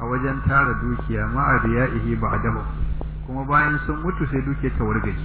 a wajen tara dukiya ma'a riya'ihi ba'dahu kuma bayan sun mutu sai dukiya ta wargaji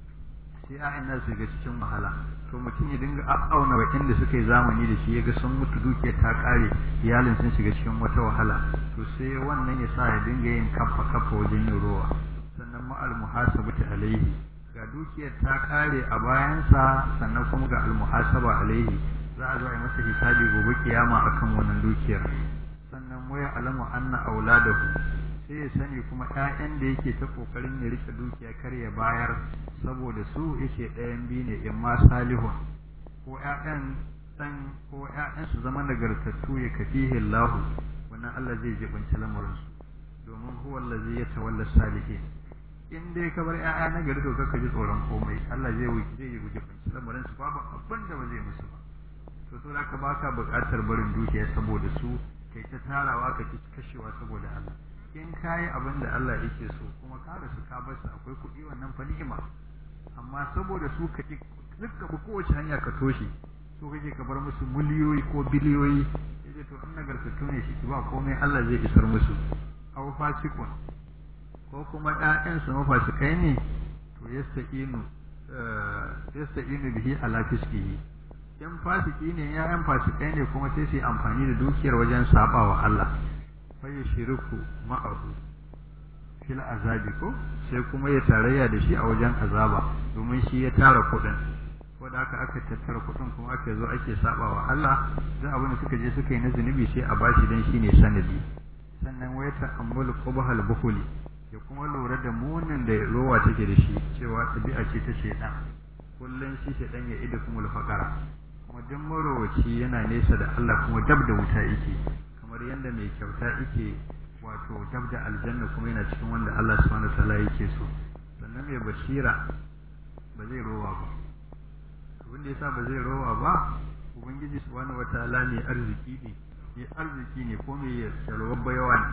sai a'in nan su ga cikin wahala to mutum ya dinga auna wakin da suka yi zamani da shi ya ga sun mutu dukiyar ta kare iyalin sun shiga cikin wata wahala to sai wannan ya sa ya dinga yin kafa kafa wajen yin ruwa sannan ma'al muhasabati alaihi ga dukiyar ta kare a bayansa sannan kuma ga almuhasaba alaihi za a zo a yi masa hisabi gobe kiyama akan wannan dukiyar sannan waya alamu anna auladahu sai ya sani kuma ƴaƴan da yake ta kokarin ya rike dukiya kar ya bayar saboda su yake ɗayan biyu ne in ma salihun ko ƴaƴan dan ko ƴaƴan su zama nagartattu ya kafihi Allah wannan Allah zai jibinci lamarin su domin huwa allazi yatawalla salihin in dai ka bar ƴaƴa na gari to kaka ji tsoron komai Allah zai wuce zai yi guje kunci lamarin su babu abin da ba zai musu ba to so ka baka buƙatar barin dukiya saboda su kai ta tarawa ka ki kashewa saboda Allah in kayi abin da Allah yake so kuma ka rasu ka bar su akwai kuɗi wannan fa ni'ima amma saboda su ka ki dukka bu kowace hanya ka toshe so kake ka bar musu miliyoyi ko biliyoyi yace to in nagartattu ne shi ba komai Allah zai isar musu aw fasikun ko kuma ƴaƴansu mafasikai ne to yastaqinu yastaqinu bihi ala fiskihi in fasiki ne ƴaƴan fasikai ne kuma sai su yi amfani da dukiyar wajen sabawa Allah fa yushriku ma'ahu fil azabi ko sai kuma ya tarayya da shi a wajen azaba domin shi ya tara kuɗin wanda aka aka tattara kuɗin kuma aka zo ake sabawa Allah duk abin da suka je suka yi na zunubi sai a bashi dan shine sanadi sannan waya ta'ammulu qubhal bukhuli ya kuma lura da munin da rowa take da shi cewa tabi'a ce ta shaidan kullum shi shaidan ya ida kuma faqara kuma duk marowaci yana nesa da Allah kuma dab da wuta yake kamar yadda mai kyauta yake wato dab da aljanna kuma yana cikin wanda Allah subhanahu wataala yake so sannan mai basira ba zai rowa ba abin da yasa ba zai rowa ba ubangiji subhanahu wataala ne arziki ne mai arziki ne ko mai yalwar bayawa ne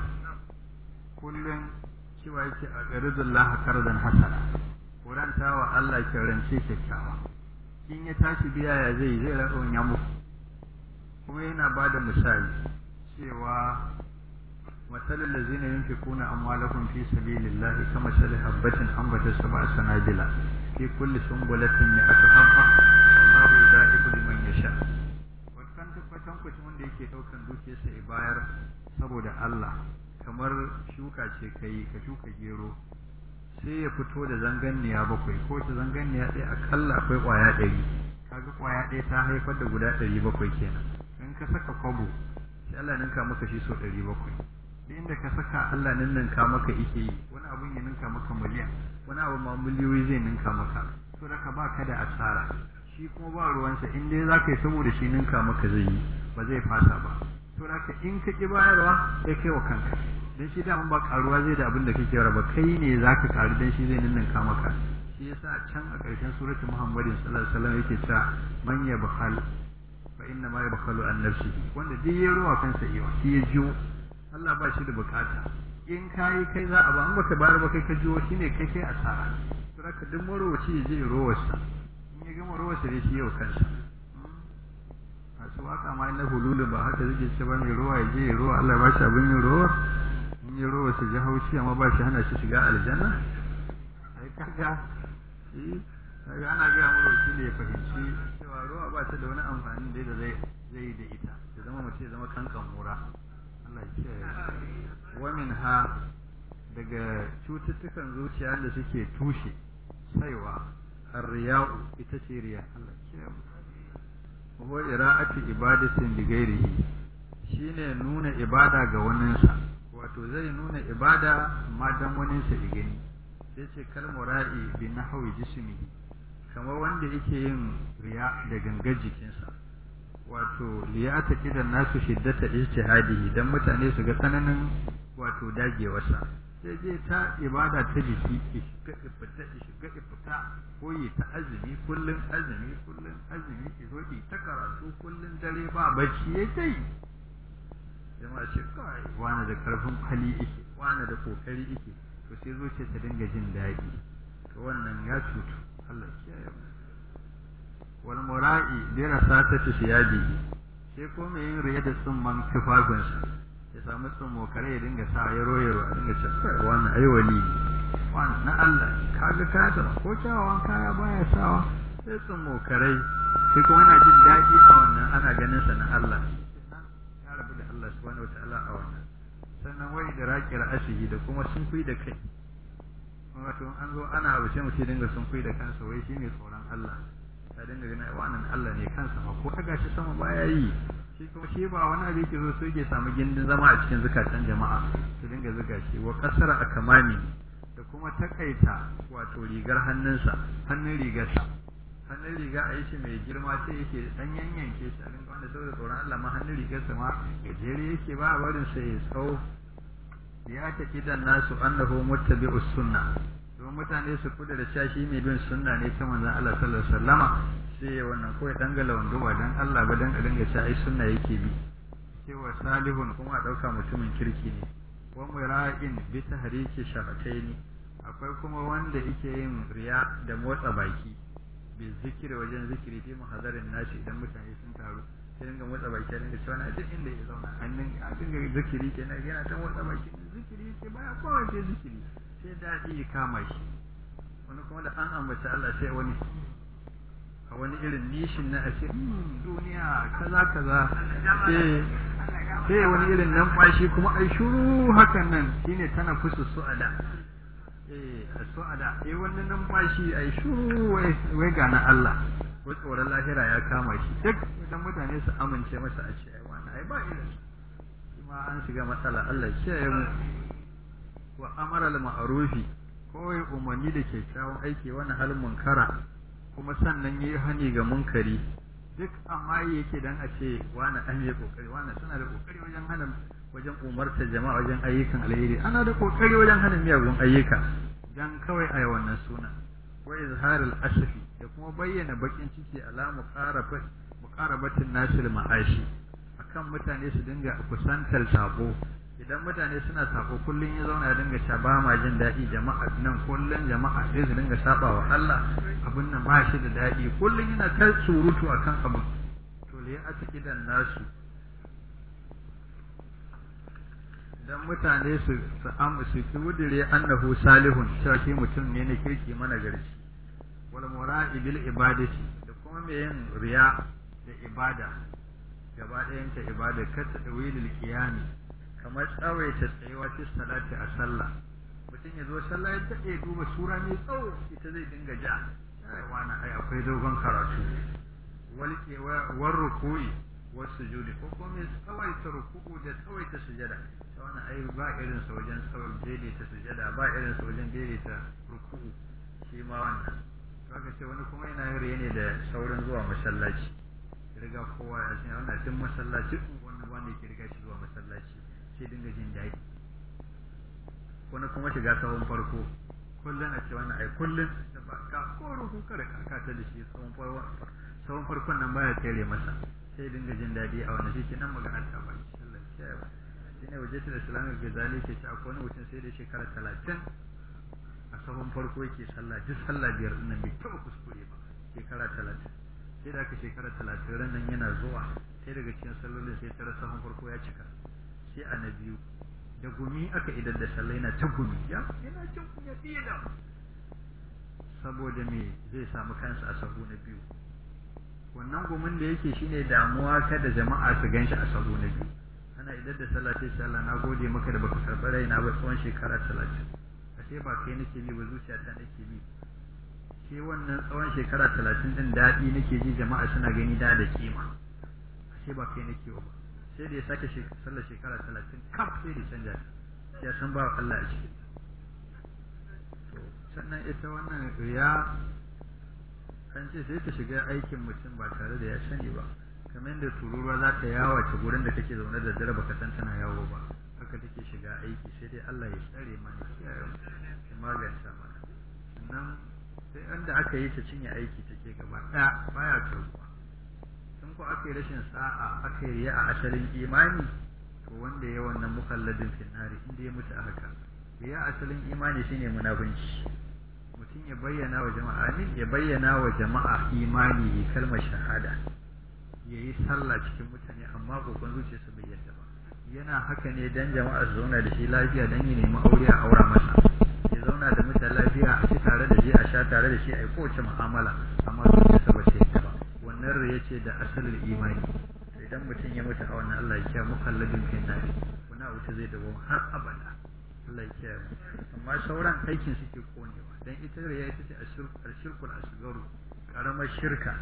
kullum cewa yake a garidullah kardan hasana kuranta wa Allah kirance kyakkyawa in ya tashi biya ya zai zai raɗon ya muku kuma yana ba da misali cewa matsalin da zina yin fi kuna amwalakun fi sabilillahi kama sali habbatin ambata saba sanadila fi kulli sumbulatin ne aka habba Allahu ya da'iku liman yasha wannan tabbatan kwacin wanda yake ɗaukan dukiyarsa ya bayar saboda Allah kamar shuka ce ka yi ka shuka gero sai ya fito da zanganniya bakwai ko ta zanganniya ɗaya akalla akwai ƙwaya ɗari kaga ƙwaya ɗaya ta haifar da guda ɗari bakwai kenan in ka saka kwabo sai Allah ninka maka shi sau ɗari bakwai duk inda ka saka Allah ninka maka ike yi wani abun ya ninka maka miliyan wani abu ma miliyoyi zai ninka maka to da ka ba ka da asara shi kuma ba ruwansa in dai za ka yi saboda shi ninka maka zai yi ba zai fasa ba to da in ka ki bayarwa sai kai wa kanka dan shi da ba karuwa zai da abin da kake raba kai ne zaka karu dan shi zai ninninka maka shi yasa can a ƙarshen suratul muhammadin sallallahu alaihi wasallam yake cewa man yabkhal fa inna ma yabkhalu an nafsihi wanda duk ya ruwa kansa iya shi ya jiyo Allah ba shi da bukata in kayi kai za a ba an baka bayar ba kai ka jiyo shine kai kai asara to haka duk marowaci ya je rowarsa in ya gama rowarsa dai shi yau kansa masu waka ma na hululu ba haka zai ce ba mai ruwa ya je ya ruwa Allah ba shi abin yin ruwa in yi ruwa su ji haushi amma ba shi hana shi shiga aljanna ai kaga shi kaga ana gaya mu roki ne ya fahimci cewa ruwa ba ta da wani amfani da da zai zai da ita ya zama mace ya zama kankan mura Allah ya kiyaye wa ha daga cututtukan zuciya da suke tushe saiwa arriya'u ita ce riya Allah ya kiyaye wa ira'ati ibadatin li ghairihi shine nuna ibada ga waninsa wato zai nuna ibada amma dan waninsa ya gani sai ce kal mura'i bi nahwi jismihi kamar wanda yake yin riya da gangar jikinsa wato liyata kidan nasu shiddata ijtihadihi dan mutane su ga tsananin wato dagewarsa sai je ta ibada ta jiki shiga ifita shiga ifita ko yi ta azumi kullun azumi kullun azumi ki zo ki ta karatu kullun dare ba bacci ya kai jama'a ce kai wani da karfin hali yake wani da kokari yake to sai zo ce ta dinga jin daɗi to wannan ya cutu Allah kiyaye mu wal mura'i bi rasatati siyadi sai ko mai yin riya da tsumman tufafinsa ya samu tsumo kare ya dinga sa ya royaro a dinga ce kai wannan ai wali wannan na Allah kaga kaya ko kyawawan kaya baya sawa sai tsumo kare sai kuma yana jin daɗi a wannan ana ganin sa na Allah ya rabu da Allah subhanahu wataala a wannan sannan wai da raƙi ra'asihi da kuma sun kui da kai wato an zo ana abu sai mutum dinga sun kui da kansa wai shi ne tsoron Allah ya dinga ganin wannan Allah ne kansa ma ko daga shi sama baya yi shi kuma shi ba wani abu yake zo so yake samu gindin zama a cikin zukatan jama'a su dinga zuga shi wa kasara a kamani da kuma takaita wato rigar hannunsa hannun rigarsa hannun riga a yi shi mai girma sai yake dan yanyanke shi a dinga wanda saboda tsoron Allah ma hannun rigarsa ma gajere yake ba a barin sa ya tsawo ya ta kidan nasu annahu muttabi'us sunna don mutane su kuda da shashi mai bin sunna ne ta manzon Allah sallallahu alaihi wasallama sai ya wannan ko ya dangala wando ba dan Allah ba dan a dinga cewa ai sunna yake bi cewa salihun kuma a dauka mutumin kirki ne wa mura'in bi tahriki shafataini akwai kuma wanda yake yin riya da motsa baki bi zikiri wajen zikiri fi muhadarin nashi idan mutane sun taru sai dinga motsa baki ya dinga cewa na duk inda ya zauna hannun a dinga zikiri kenan yana ta motsa baki zikiri yake baya kowa sai zikiri sai daɗi ya kama shi wani kuma da an ambaci Allah sai wani a wani irin nishin na ashe duniya kaza kaza sai wani irin nan kwashi kuma ai shuru hakan nan shine tana fusu su'ada eh su'ada eh wannan nan kwashi ai shuru wai wai ga na Allah ko tsoron lahira ya kama shi duk idan mutane su amince masa a ce ai wannan ai ba irin kuma an shiga matsala Allah kiyaye mu wa amara al ma'rufi kawai umarni da kyakkyawan aiki wani halin munkara kuma sannan yayi hani ga munkari duk amma yake dan a ce wani an yi kokari wani suna da kokari wajen hana wajen umartar jama'a wajen ayyukan alheri ana da kokari wajen hana miyagun ayyuka dan kawai a wannan suna wa izharul asfi da kuma bayyana bakin ciki alamu qarafat muqarabatin nasil ma'ashi akan mutane su dinga kusantar sabo idan mutane suna sako kullum ya zauna ya dinga sha ba ma jin daɗi jama'a nan kullum jama'a sai su dinga saba wa Allah abin nan ba shi da daɗi kullum yana ta surutu akan abu to le a ciki dan nasu idan mutane su su am su kudire annahu salihun cewa shi mutum ne na kirki mana garci wal mura'i bil ibadati da kuma mai yin riya da ibada gaba ɗayanta ibada kata wilil qiyami kamar tsawaita tsayuwa fi salati a sallah mutum ya zo sallah ya daɗe duba sura mai tsawo ita zai dinga ja ai wani ai akwai dogon karatu walke war ruku'i was sujudi ko kuma mai tsawaita ruku'u da tsawaita sujada ta wani ai ba irin sa wajen tsawon daidaita sujada ba irin sa wajen daidaita ruku'u shi ma wannan kaga ce wani kuma yana yin riya ne da saurin zuwa masallaci riga kowa ya san wannan tun masallaci wannan wanda yake riga shi zuwa masallaci sai dinga jin daɗi wani kuma shiga sahun farko kullum a ce wannan ai kullum da ba ka ko ruku kada ka ta da shi sahun farko sahun farkon nan baya tsere masa sai dinga jin daɗi a wannan shi nan magana ta ba Allah ya ba shi ne wajen da islamic gazali ke ci akwai wani mutum sai da shekara talatin a sahun farko yake sallah duk sallah biyar ɗin nan bai taɓa kuskure ba shekara talatin sai da aka shekara talatin ran nan yana zuwa sai daga cikin sallolin sai tara sahun farko ya cika sai a na biyu da gumi aka idan da sallah yana ta gumi ya yana cin kunya fiye da saboda me zai samu kansa a sahu na biyu wannan gumin da yake shine damuwa kada jama'a su ganshi a sahu na biyu ana idan da sallah sai Allah na gode maka da baka karɓi raina ba tsawon shekara talatin ashe ba kai nake bi ba zuciyata nake bi sai wannan tsawon shekara talatin din daɗi nake ji jama'a suna gani da da kima ashe ba kai nake ba sai da ya sake sallar shekara talatin kaf sai da canja ya san ba Allah a cikin sannan ita wannan riya an ce sai ta shiga aikin mutum ba tare da ya sani ba kamar yadda tururuwa za ta yawo ta gurin da kake zaune da dare baka san tana yawo ba haka take shiga aiki sai dai Allah ya tsare mana kiyaye ya maganta mana sannan sai wanda aka yi ta cinye aiki take gaba ɗaya baya karbuwa in ko aka yi rashin sa'a aka yi a asalin imani to wanda ya wannan mukalladin finnari inda ya mutu a haka ya asalin imani shine munafunci mutum ya bayyana wa jama'a amin ya bayyana wa jama'a imani kalmar shahada ya yi sallah cikin mutane amma kokon zuciyarsa bai yadda ba yana haka ne dan jama'a su zauna da shi lafiya dan ya nemi aure a aura masa ya zauna da mutane lafiya a ci tare da shi a sha tare da shi a yi kowace mu'amala amma zuciyarsa ba ce ba wannan riya ce da asalin imani idan mutum ya mutu a wannan Allah ya kiyaye mukalladin fi nari kuna wuta zai dawo har abada Allah ya kiyaye amma sauran aikin suke konewa dan ita riya ita ce ashirkul asgaru karamar shirka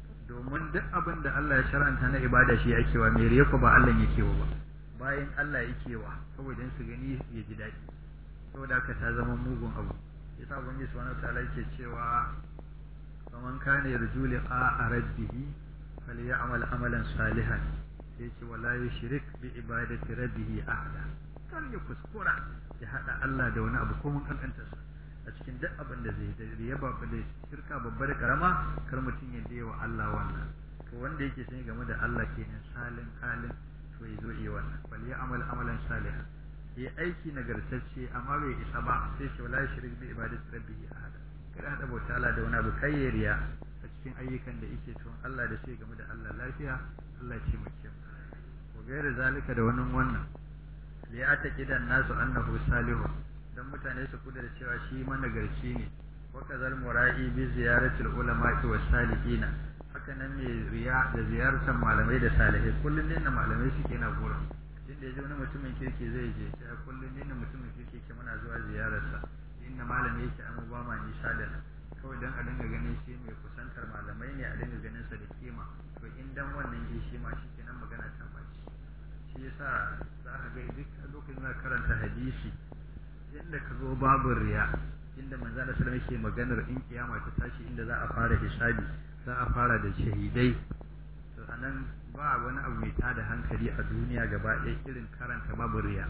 domin duk abin da Allah ya shar'anta na ibada shi ake wa mai riya ko ba Allah yake wa ba bayan Allah yake wa saboda su gani ya ji daɗi saboda haka ta zama mugun abu yasa ubangiji subhanahu wataala yake cewa faman kana yarju liqa rabbih falyamal amalan salihan sai ce wala yushrik bi ibadati rabbih ahada kar ya kuskura ya hada Allah da wani abu ko mun kankanta sa a cikin duk abin da zai da ya ba da shirka babbar karama kar mutum ya dewa Allah wannan to wanda yake sani game da Allah kenan salin halin to ya zo yi wannan falyamal amalan salihan yi aiki nagartacce amma bai isa ba sai ce wala shirik bi ibadati rabbihi ahada kada hada bauta Allah da wani abu kayyariya a cikin ayyukan da yake tun Allah da sai game da Allah lafiya Allah ce mu ce ko gaira zalika da wannan wannan li ataqidan nasu annahu salihu dan mutane su kuda da cewa shi managarci ne wa kazal mura'i bi ziyaratil ulama'i was salihina haka nan ne riya da ziyartar malamai da salihai kullum ne na malamai suke na gurin inda ya ji wani mutumin kirki zai je sai kullum ne mutumin kirki ke muna zuwa ziyararsa inda malami yake an ba ma nisa da nan kawai dan a dinga ganin shi mai kusantar malamai ne a dinga ganin sa da kima to in dan wannan ji shi ma shi kenan magana ta baci shi yasa za ka ga duk lokacin da karanta hadisi inda ka zo babu riya inda manzo Allah sallallahu alaihi maganar in kiyama ta tashi inda za a fara hisabi za a fara da shahidai to anan ba wani abu mai tada hankali a duniya gaba ɗaya irin karanta babu riya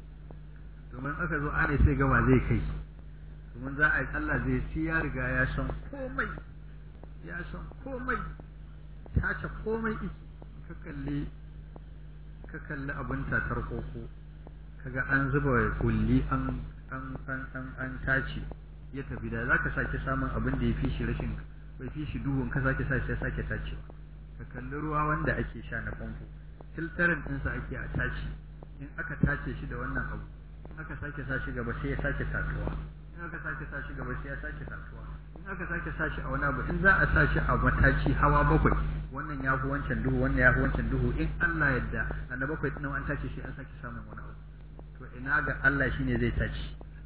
domin aka zo ana sai gaba zai kai domin za a yi Allah zai ci ya riga ya san komai ya san komai tace komai iki ka kalli ka kalli abin tatar koko kaga an zuba kulli an an an an an tace ya tafi da zaka sake samun abin da ya fi shi rashin bai fi shi duhun ka sake sa sai sake tacewa ka kalli ruwa wanda ake sha na famfo filtarin ɗinsa ake a tace in aka tace shi da wannan abu in aka sake sa shi gaba sai ya sake tatuwa in aka sake sa shi gaba sai ya sake tatuwa in aka sake sa shi a wani abu in za a sa shi a mataci hawa bakwai wannan ya fi wancan duhu wannan ya fi wancan duhu in Allah yadda a na bakwai ɗin an tace shi an sake samun wani abu to ina ga Allah shine zai tace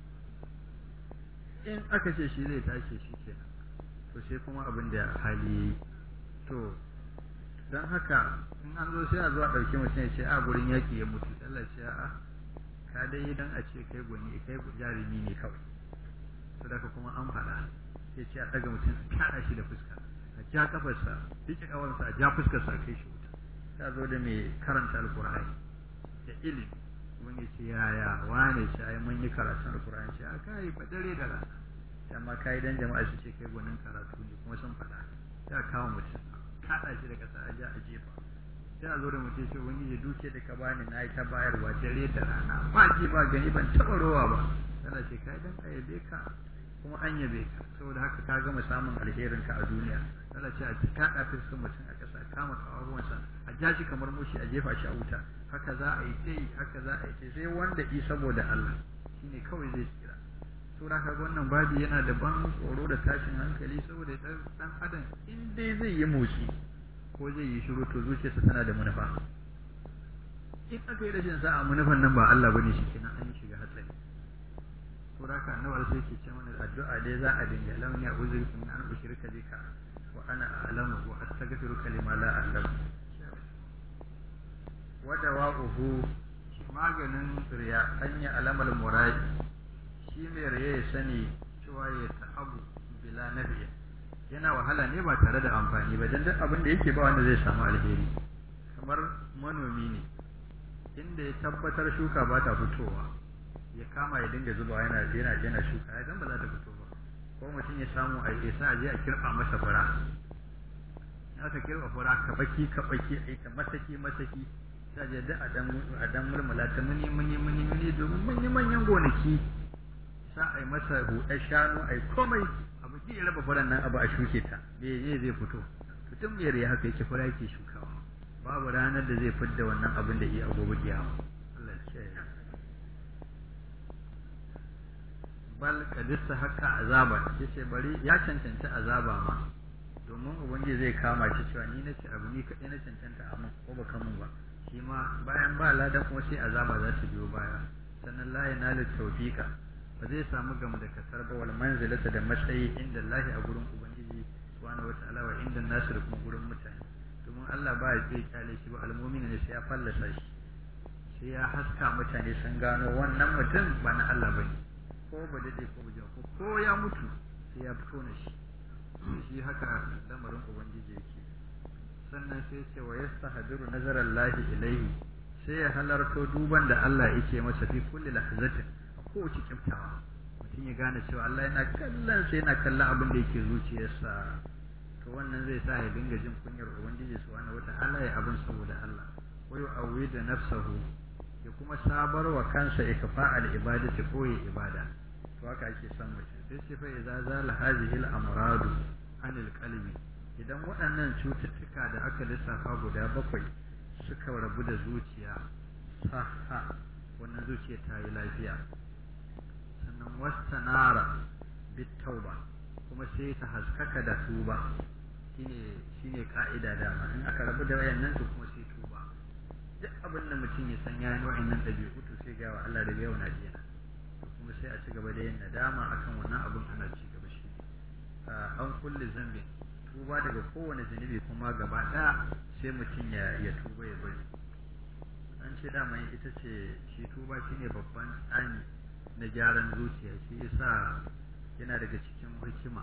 in aka ce shi zai tace shi kenan to sai kuma abin da hali yayi to don haka in an zo sai a zo a ɗauki mutum ya ce a gurin yaƙi ya mutu Allah ce a ka dai dan a ce kai gwani kai jarumi ne kawai to daga kuma an faɗa sai ce a ɗaga mutum a kaɗa shi da fuska a ja kafarsa riƙe ƙawarsa a ja fuskarsa a kai shi wuta ta zo da mai karanta alƙur'ani da ilimi mun yi ce yaya wane shi ai mun yi karatun alƙur'ani ce a kai ba dare da rana amma kai dan jama'a su ce kai gwanin karatu ne kuma sun faɗa ta kawo mutum kaɗa shi da ƙasa a ja a jefa sai a zo da mutum sai wani ya duke da ka bani na yi ta bayarwa dare da rana ba ji ba gani ban taɓa rowa ba tana ce kai dan a yabe ka kuma an yabe ka saboda haka ka gama samun alherin ka a duniya tana ce a kaɗa fuskar mutum a ƙasa kama kawawansa a ja shi kamar mushi a jefa shi a wuta haka za a yi tsayi haka za a yi sai wanda i saboda Allah shine kawai zai tsira sura ka wannan babi yana da ban tsoro da tashin hankali saboda dan adam in dai zai yi motsi ko zai yi shiru to zuciyarsa tana da manufa in aka yi rashin sa'a manufan nan ba Allah bane shi kenan an shiga hatsari sura ka annabi sai ke ce mana addu'a dai za a dinga lam ya uzu min an ushrika bika wa ana a'lamu wa astaghfiruka lima la a'lamu wa dawa'uhu maganin riya hanya alamal muradi shi mai raye ya sani cewa ya ta'abu bila nafiya yana wahala ne ba tare da amfani ba dan duk abin da yake ba wanda zai samu alheri kamar manomi ne inda ya tabbatar shuka ba ta fitowa ya kama ya dinga zuba yana yana yana shuka ya dan ba za ta fito ba ko mutum ya samu a ya sa je a kirba masa fura aka kirba fura ka baki ka baki ai ta masaki masaki sai je da a dan a dan murmula ta muni muni muni muni domin manyan manyan gonaki sa a yi masa huɗar shanu a yi komai abu ji ya raba furen nan abu a shuke ta me zai zai fito mutum mai rai haka yake fura yake shukawa babu ranar da zai fidda wannan abin da iya gobe giyawa bal kadissa haka azaba yace bari ya cancanci azaba ma domin ubangiji zai kama shi cewa ni nace abu ni kadai na cancanta amma ko baka mun ba shi ma bayan ba ladan kuma sai azaba za ta biyo baya sannan la yanalu tawfiqa ba zai samu gam da kasar ba wal manzilata da matsayi inda Allah a gurin ubangiji subhanahu wataala wa inda nasu da kuma gurin mutane domin Allah ba ya zai kyale shi ba almu'mina ne sai ya fallasa shi sai ya haska mutane sun gano wannan mutum ba na Allah bane ko ba dade ko ba ko ko ya mutu sai ya fito na shi shi haka lamarin ubangiji yake sannan sai ce wa yastahdiru nazarar lahi ilaihi sai ya halarto duban da Allah yake masa fi kulli lahzatin a kowace kiftawa mutum ya gane cewa Allah yana kallon sai yana kallon abin da yake zuciyarsa to wannan zai sa ya dinga jin kunyar ubangiji subhanahu wata'ala ya abin saboda Allah wa yu'awwidu nafsahu ya kuma sabar wa kansa ikfa al ibadati ko ya ibada to haka ake son mutum sai ce fa idza zala hadhihi al amradu anil qalbi idan waɗannan cututtuka da aka lissafa guda bakwai suka rabu da zuciya saha wannan zuciya ta yi lafiya sannan wastanara bit tauba kuma sai ta haskaka da tuba shine shine ka'ida dama in aka rabu da wayannan to kuma sai tuba duk abin da mutum ya san yayin wayannan dabi'u to sai ga wa Allah da yau na jiya kuma sai a ci gaba da yin nadama akan wannan abin ana ci gaba shi an kulle zambi tuba daga kowane zunubi kuma gaba ɗaya sai mutum ya ya tuba ya bari an ce dama ita ce shi tuba shine babban tsani na gyaran zuciya shi yasa yana daga cikin hikima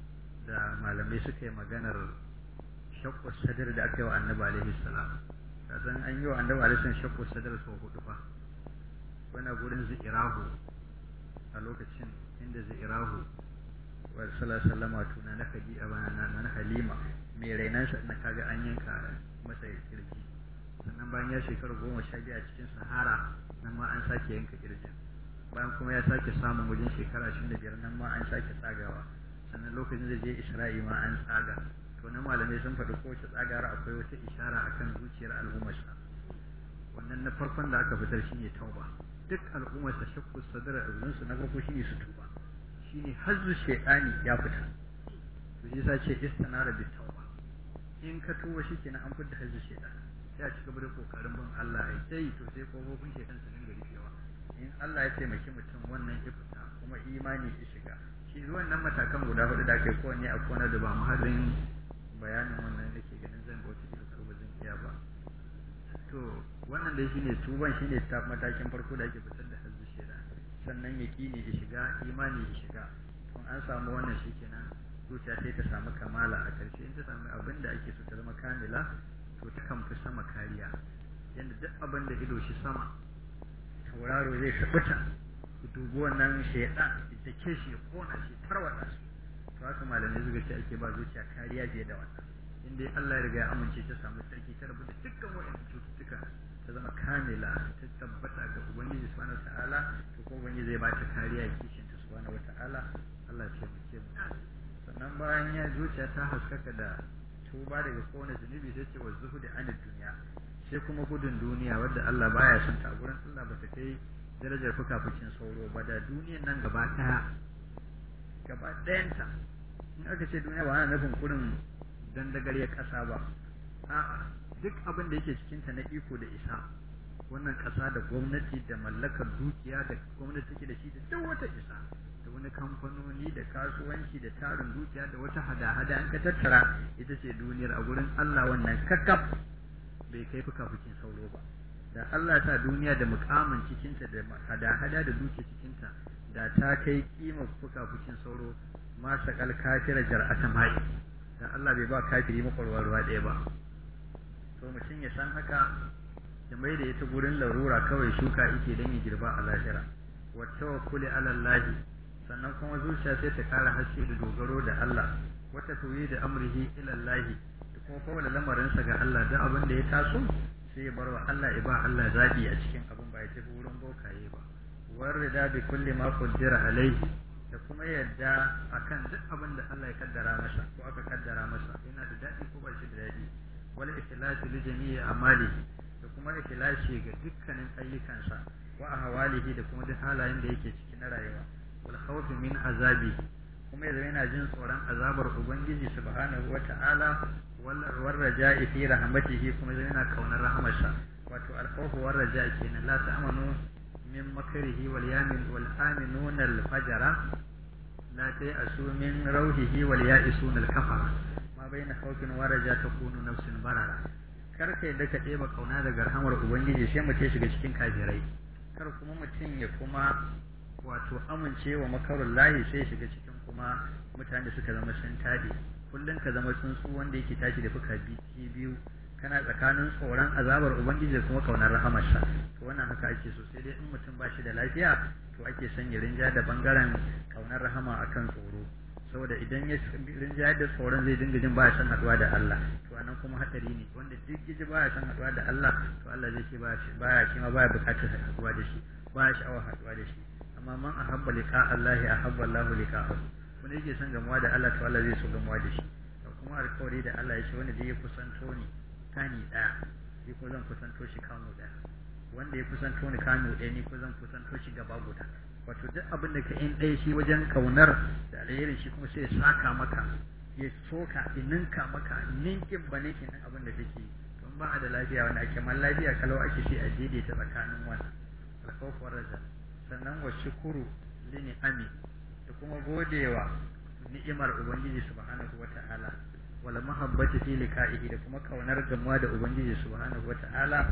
da malamai suka yi maganar shakku sadar da aka yi wa annabi alaihi salam kasan an yi wa annabi alaihi salam shakku sadar sau hudu fa wani gurin zikirahu a lokacin inda zikirahu wa sallama tuna na kaji a bana na halima mai rainansa na kaga an yanka masa kirji sannan bayan ya shekaru goma sha biyu a cikin sahara nan ma an sake yanka kirjin bayan kuma ya sake samun wajen shekara ashirin da biyar nan ma an sake tsagawa sannan lokacin da je isra'i ma an tsaga to na malamai sun faɗi kowace tsagara akwai wata ishara akan zuciyar al'ummarsa wannan na farkon da aka fitar shine tauba duk al'ummarsa shakku sadara su na farko shine su tuba shine hazzu shaytani ya fita to shi yasa ce istanara bi tauba in ka tuba shikenan an fitar hazzu shaytani sai a ci gaba da kokarin bin Allah ai sai to sai kofofin shaytan su dinga rufewa in Allah ya taimaki mutum wannan ya fita kuma imani ya shiga shi ruwan nan matakan guda hudu da kai kowanne a kona da ba muhallin bayanin wannan da ke ganin zan bauta da ko ba zan iya ba to wannan dai shine tuban shine ta matakin farko da ake fitar da hazzu shaytan sannan yaƙini ya shiga imani ya shiga kun an samu wannan shikenan zuciya sai ta samu kamala a ƙarshe in ta samu abin da ake so ta zama kamila to ta kan fi sama kariya yadda duk abin da ido shi sama tauraro zai sabuta ku dubi wannan shaidan ita ke shi ya kona shi tarwata shi to haka malamai suka ce ake ba zuciya kariya fiye da wannan in dai Allah ya riga ya amince ta samu sarki ta rabu da dukkan waɗannan cututtuka ta zama kamila ta tabbata ga ubangiji subhanahu ta'ala to ko ubangiji zai ba ta kariya ya kishin ta subhanahu ta'ala Allah ya ce mu sannan bayan ya zuciya ta haskaka da tuba daga kowane zunubi sai ce wa zuhudi anid duniya sai kuma gudun duniya wadda Allah baya son ta gurin Allah ba ta kai darajar fukafukin sauro ba da duniyan nan gaba daya gaba dayanta in aka ce duniya ba ana nufin kurin dandagariyar ƙasa ba a'a duk abin da yake cikinta na iko da isa wannan ƙasa da gwamnati da mallakar dukiya da gwamnati take da shi da duk wata isa da wani kamfanoni da kasuwanci da tarin dukiya da wata hada-hada an ka tattara ita ce duniyar a gurin Allah wannan kakkaf bai kai fukafukin sauro ba da Allah ta duniya da mukamin cikinta da hada-hada da dukiya cikinta da ta kai kimar fukafukin sauro ma sakal kafira jar'ata mai da Allah bai ba kafiri makwarwa ruwa ɗaya ba to mutum ya san haka da mai da ita gurin larura kawai shuka yake don ya girba a lahira wa tawakkuli ala Allah sannan kuma zuciya sai ta kara haske da dogaro da Allah wata tuwi da amrihi ila Allah da kuma kawai lamarinsa ga Allah da abin da ya taso sai ya bar wa Allah ya ba Allah zabi a cikin abin ba ya tafi wurin bokaye ba warida bi kulli ma qaddara alaihi da kuma yadda akan duk abin da Allah ya kaddara masa ko aka kaddara masa yana da daɗi ko ba shi da daɗi wal ikhlasu li jami'i amali da kuma ikhlasi ga dukkanin ayyukansa wa ahwalihi da kuma duk halayen da yake ciki na rayuwa wal khawf min azabi kuma yanzu yana jin tsoron azabar ubangiji subhanahu wata'ala wal raja'i fi rahmatihi kuma yanzu yana kaunar rahamarsa wato al khawf wal raja'i kenan la ta'manu min makrihi wal yamin wal aminuna al fajara la ta'asu min rauhihi wal ya'isuna al kafara ma baina khawfin wa raja takunu nafsin barara kar ka yadda ka ɗeba kauna daga rahamar ubangiji sai mutum shiga cikin kafirai kar kuma mutum ya kuma wato amince wa makarun lahi sai shiga cikin kuma mutane suka zama sun taɗe kullum ka zama tsuntsu wanda yake tashi da fuka biyu kana tsakanin tsoron azabar ubangiji da kuma kaunar rahamarsa to wannan haka ake so sai dai in mutum ba shi da lafiya to ake son ya rinja da bangaren kaunar rahama akan tsoro saboda idan ya rinjayar da tsoron zai dinga jin baya son haduwa da Allah to anan kuma hadari ne wanda duk yaji baya son haduwa da Allah to Allah zai ce baya shi ma baya bukatar haduwa da shi baya sha'awar haduwa da shi amma man ahabba liqa Allah ahabba Allah liqa'ahu wanda yake son gamuwa da Allah to Allah zai so gamuwa da shi to kuma alƙawari da Allah ya ce wanda zai kusanto ni kani daya ni ko zan kusanto shi kano daya wanda ya kusanto ni kano daya ni ko zan kusanto shi gaba guda wato duk abin da ka in ɗaya shi wajen kaunar da alherin shi kuma sai ya saka maka ya soka ya ninka maka ninkin ba ninkin nan abin da kake don ba a da lafiya wanda ake man lafiya kalau ake sai a daidaita tsakanin wannan alkhawfur raja sannan wa shukuru lini ami da kuma godewa ni'imar ubangiji subhanahu wata'ala wala mahabbati fi liqa'ihi da kuma kaunar gamuwa da ubangiji subhanahu wata'ala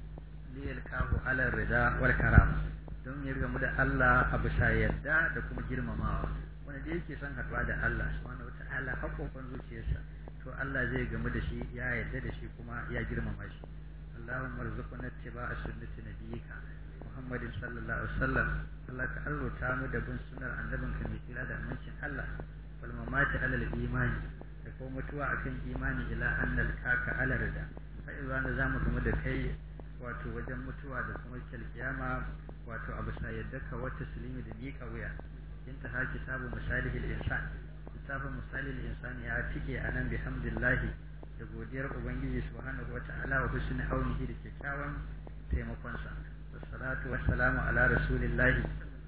liyalqahu ala rida wal karama don ya gamu da Allah a bisa yarda da kuma girmamawa wanda da yake son haɗuwa da Allah subhanahu wata'ala haƙoƙon zuciyarsa to Allah zai gamu da shi ya yarda da shi kuma ya girmama shi Allahumma arzuqna ittiba'a sunnati nabiyyika Muhammadin sallallahu alaihi wasallam Allah ka arzuta mu da bin sunnar annabinka mai kira da amincin Allah wal mamati alal imani da kuma mutuwa akan imani ila annal kaka ala rida fa idan zamu gamu da kai wato wajen mutuwa da kuma kiyama wato abu sa yadda ka wata silimi da miƙa wuya in ta haki sabu misalihil insan littafin misalihil insan ya tike a nan bihamdillahi da godiyar ubangiji subhanahu wa ta'ala wa husni aunihi da kyakkyawan taimakonsa wassalatu wassalamu ala rasulillahi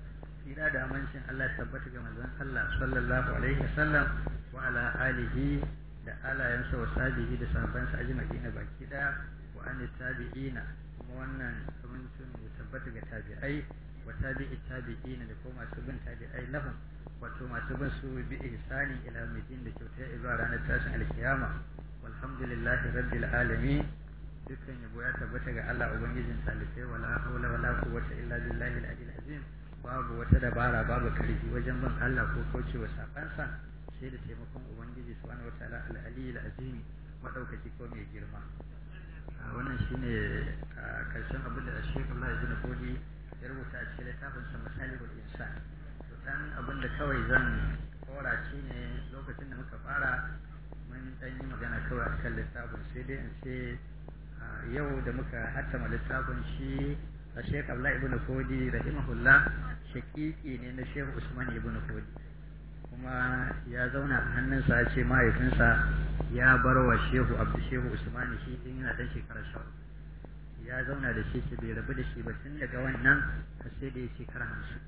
tsira da amincin Allah tabbata ga manzon Allah sallallahu alaihi wasallam wa ala alihi da alayansa wa sabihi da sahabbansa ajma'ina baki daya wa an tabi'ina kuma wannan amincin ya tabbata ga tabi'ai wa tabi'i tabi'ina da kuma masu bin tabi'ai lahum wato masu bin su bi ihsani ila midin da kyauta zuwa ranar tashin alkiyama walhamdulillahi rabbil alamin dukkan yabo ya tabbata ga Allah ubangijin talibai wala hawla wala quwwata illa billahi al-aliyyil azim babu wata dabara babu karfi wajen bin Allah ko kaucewa sakansa sai da taimakon ubangiji subhanahu wataala al-aliyyil azim madaukaki ko mai girma wannan shine karshen abin da Sheikh Allah Ibn Fodi ya rubuta a cikin littafin sa Masalihul Insan to dan abin da kawai zan kora shine lokacin da muka fara mun dan yi magana kawai akan littafin sai dai in ce yau da muka hattama littafin shi a Sheikh Allah Ibn Fodi rahimahullah shakiki ne na Sheikh Usman Ibn Fodi kuma ya zauna a hannunsa ya ce mahaifinsa ya bar wa shehu abdu shehu usmani shi din yana dan shekara sha ya zauna da shi bai rabu da shi ba tun daga wannan har sai da ya shekara hamsin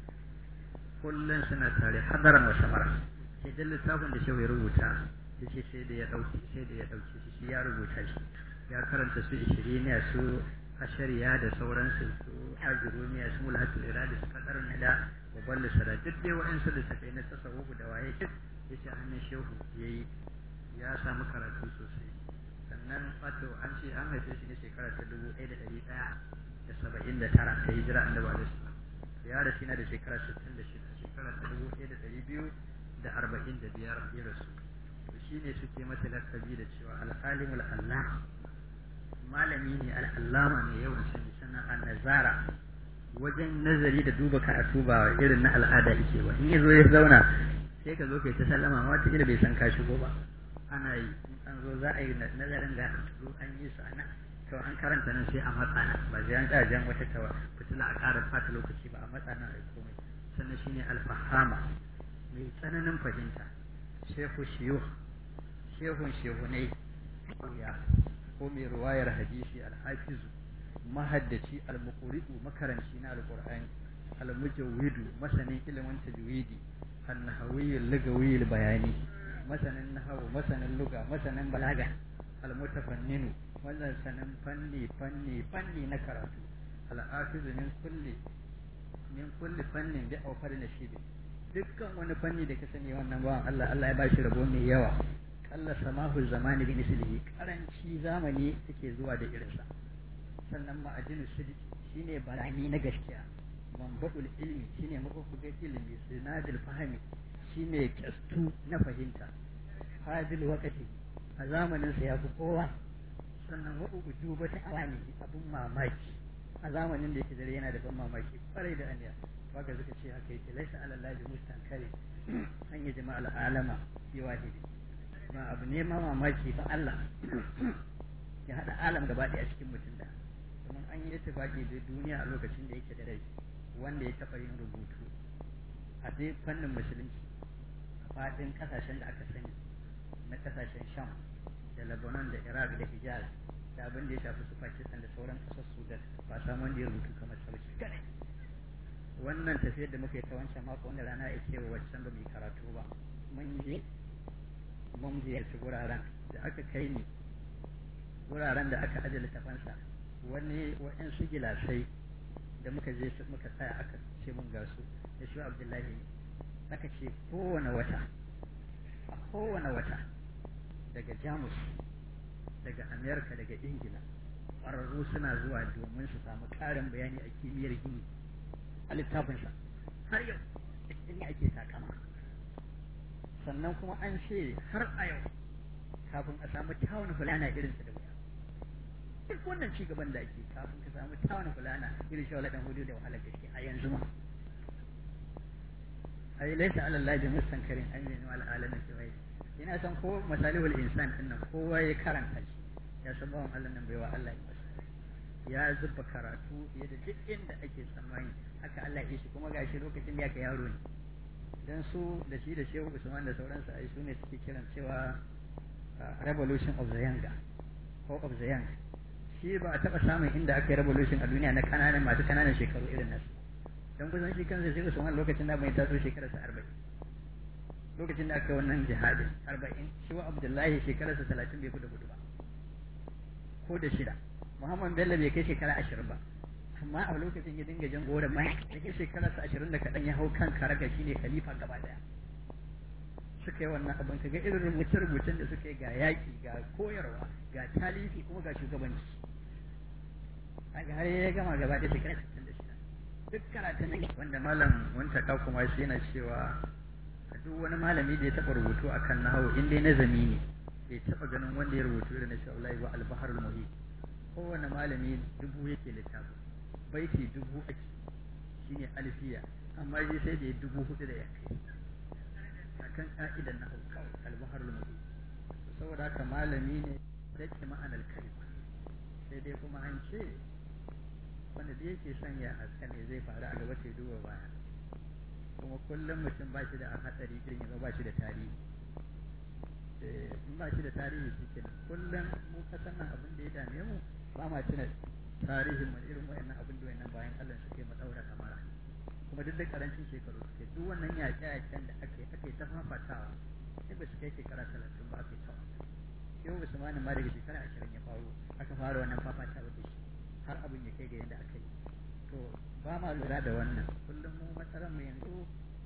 kullum suna tare hadaran wa samara sai dan littafin da shehu ya rubuta ya ce sai da ya dauki sai da ya dauki shi shi ya rubuta shi ya karanta su ishiriniya su ashariya da sauransu su ajurumiya su mulhatul iradi su kadar nada babban lissara duk dai wa'ansu da tafi na tasawufu da waye duk ya ce hannun shehu ya yi ya samu karatu sosai sannan wato an ce an haife shi ne shekara ta dubu ɗaya da ɗari ɗaya da saba'in da tara ta hijira annabi alaihi salam ya rasu na da shekara sittin da shida shekara ta dubu ɗaya da ɗari biyu da arba'in da biyar ya rasu to shi ne suke mata lakabi da cewa al'alimul allah malami ne al'allama mai yawan sani sannan an nazara wajen nazari da duba karatu ba irin na al'ada yake ba in ya zo ya zauna sai ka zo kai ta sallama ma wata bai san ka shigo ba ana yi in an zo za a yi nazarin ga zo an yi su ana to an karanta nan sai a matsa nan ba sai an tsaya jan wata tawa fitila a ƙara fata lokaci ba a matsa nan a komai sannan shine alfahama mai tsananin fahimta shehu shiyu shehun shehunai ya ko mai ruwayar hadisi alhafizu mahaddaci almuqri'u makaranci na alqur'ani al-mujawwidu masanin ilimin tajwidi an-nahawi al-lugawi bayani masanin nahawu masanin luga masanin balaga al-mutafanninu masanin fanni fanni fanni na karatu al-afizu min kulli min kulli fannin bi awfar nasibi dukkan wani fanni da ka sani wannan ba Allah Allah ya bashi rabo mai yawa Allah samahu zamani bi mislihi karanci zamani take zuwa da irinsa sannan ma'adinu sidiki shine barani na gaskiya manba'ul ilmi shine mabubugan ilimi sinadil fahimi shine kyastu na fahimta hadil wakati a zamanin sa yafi kowa sannan wa ujuba ta alami abun mamaki a zamanin da yake dare yana da ban mamaki kwarai da aniya baka suka ce haka yake laisa alallahi mustankari an yi jama'al alama fi wahidi ba abu ne ma mamaki ba Allah ya hada alam gaba ɗaya cikin mutum da domin an yi ittifaki da duniya a lokacin da yake da rai wanda ya taɓa yin rubutu a dai fannin musulunci a faɗin ƙasashen da aka sani na ƙasashen sham da lebanon da iraq da hijaz da abin da ya shafi su pakistan da sauran ƙasar sudan ba samu wanda ya rubutu kamar sauki kadai wannan tafiyar da muka yi ta wancan mako wanda rana ya ce wa wancan ba mu yi karatu ba mun je mun ziyarci wuraren da aka kai ni wuraren da aka ajiye littafansa wani waɗansu gilasai da muka je muka tsaya aka ce mun gasu da shi abdullahi aka ce kowane wata a kowane wata daga jamus daga amerika daga ingila ƙwararru suna zuwa domin su samu ƙarin bayani a kimiyyar gini a littafinsa har yau da ake takama sannan kuma an ce har a yau kafin a samu tawon fulana irin da wuya duk wannan ci gaban da ake kafin ka samu tawon fulana irin shi waladan hudu da wahalar gaske a yanzu ma ai laisa ala Allah mustankarin an yi wal alamin kibai ina san ko masalihul insan din nan kowa ya karanta shi ya san bawan Allah nan baiwa Allah ya masa ya zuba karatu fiye da duk inda ake tsammani haka Allah ya shi kuma gashi lokacin da yake yaro ne dan su da shi da shehu usman da sauransu ai su ne suke kiran cewa revolution of the young ko of the young shi ba a taba samun inda aka yi revolution a duniya na kananan masu kananan shekaru irin nasu dan kusan shi kansa shehu usman lokacin da bai taso shekararsa arba'in lokacin da aka yi wannan jihadin arba'in shi wa abdullahi shekararsa talatin bai kuda gudu ba ko da shida muhammad bello bai kai shekara ashirin ba amma a lokacin ya dinga jan goron mai cikin shekararsa ashirin da kaɗan ya hau kan karaga shi ne khalifa gaba daya suka yi wannan abin kaga irin rubuce-rubucen da suka yi ga yaƙi ga koyarwa ga talifi kuma ga shugabanci a har ya gama gaba da shekara sittin da shida duk karatun wanda malam wanta ka kuma shi yana cewa duk wani malami da ya taɓa rubutu akan nahawu in dai nazami ne bai taɓa ganin wanda ya rubutu irin na shi Allah ba al-baharul muhit kowane malami dubu yake littafin baiti dubu ake shine alfiya amma shi sai da ya dubu hudu da ya kai akan ka'idan na kawai albahar lumuri saboda haka malami ne da ke ma'anar kalma sai dai kuma an ce wanda da yake sanya a ne zai faru a gaba sai duba baya kuma kullum mutum ba shi da hatsari irin ya ba shi da tarihi in ba shi da tarihi shi kenan kullum mu kasan nan abin da ya dame mu ba ma tuna tarihin mu irin wayannan abin da wayannan bayan Allah suke mu daura kamara kuma duk da karancin shekaru suke duk wannan yaƙe-yaƙen da ake ake ta fafatawa sai ba su kai shekara talatin ba ake tawa yau usmanin ma daga shekara ashirin ya faru aka fara wannan fafatawa da shi har abin ya kai ga yadda aka yi to ba ma lura da wannan kullum mu matsalar mu yanzu